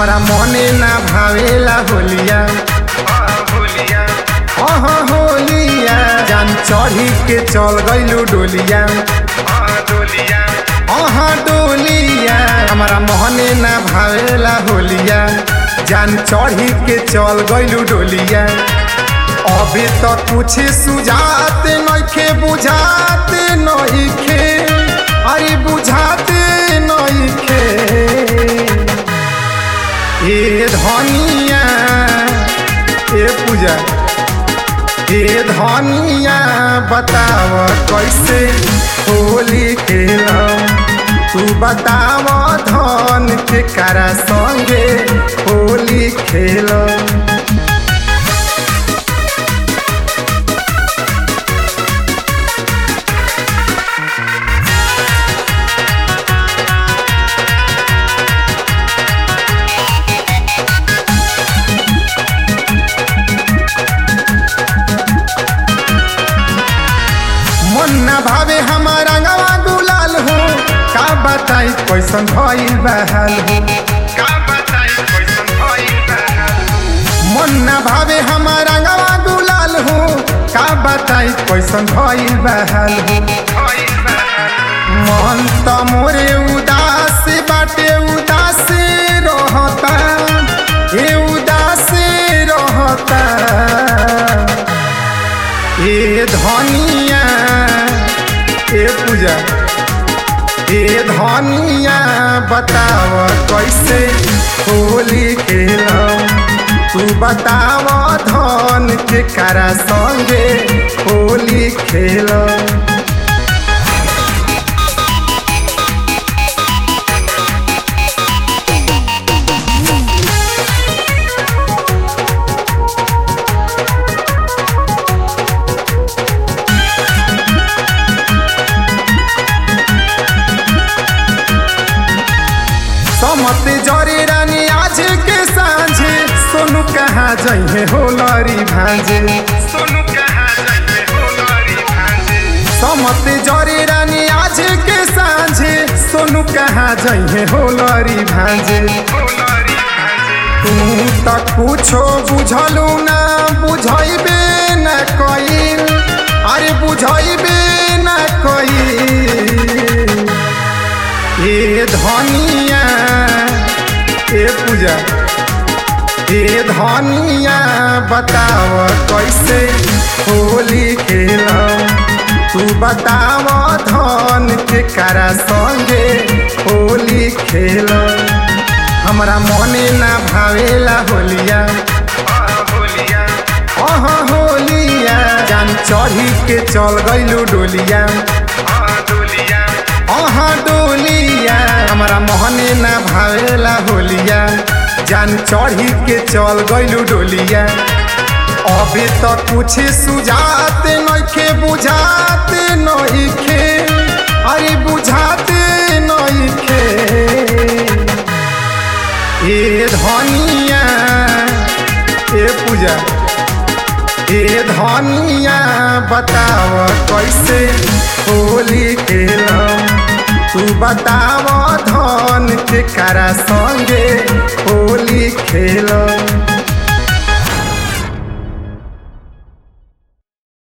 हमरा मने ना भावेला होलिया होलिया अह होलिया जान चढ़ी के चल गइलू डोलिया डोलिया अह डोलिया हमरा मोहने ना भावेला होलिया जान चढ़ी के चल गइलू डोलिया अभी तो कुछ सुझात नइखे बुझाते नइखे अरे बुझाते नइखे ए धनिया ए पूजा ए धनिया बताव कैसे होली खेलम तू बताव धन के करा संगे होली खेलम मन ना भावे हमारा गवा गुलाल हो का बताई कैसन भइल बहाल हो का बताई कैसन भइल बा मन ना भावे हमारा गवा गुलाल हो का बताई कैसन भइल बहाल हो भइल बा मन त मोरे उदास बाटे उदास रहता ए उदास रहता ए धनिया ए पूजा ए धनिया बताव कैसे होली खेलम तू बताव धन के करा संगे होली खेलम समत जरे रानी आज के साँझे सोनू कहाँ जइहे होलरी भांजे सोनू कहाँ जाइए होलरी भांजे समत जरे रानी आज के साँझे सोनू कहाँ जइहे होलरी भांजे होलरी भांजे तू त कुछो बुझलू ना बुझैबे न कइल अरे बुझैबे न कइल ए धनिया ए पूजा ए धनिया बताव कैसे होली खेलम तू बताव धन के करा संगे होली खेलम हमरा मने ना भावेला होलिया होलिया अह होलिया जान चढ़ी के चल गइलू डोलिया डोलिया अह डोलिया हमरा मोहने ना भावेला होलिया जान चढ़ी के चल गइलू डोलिया अभी तो कुछ सुझाते नइखे बुझाते नइखे अरे बुझाते नइखे ए धनिया ए पूजा ए धनिया बताव कैसे होली खेलम तू बताव धन के करा संगे होली खेलम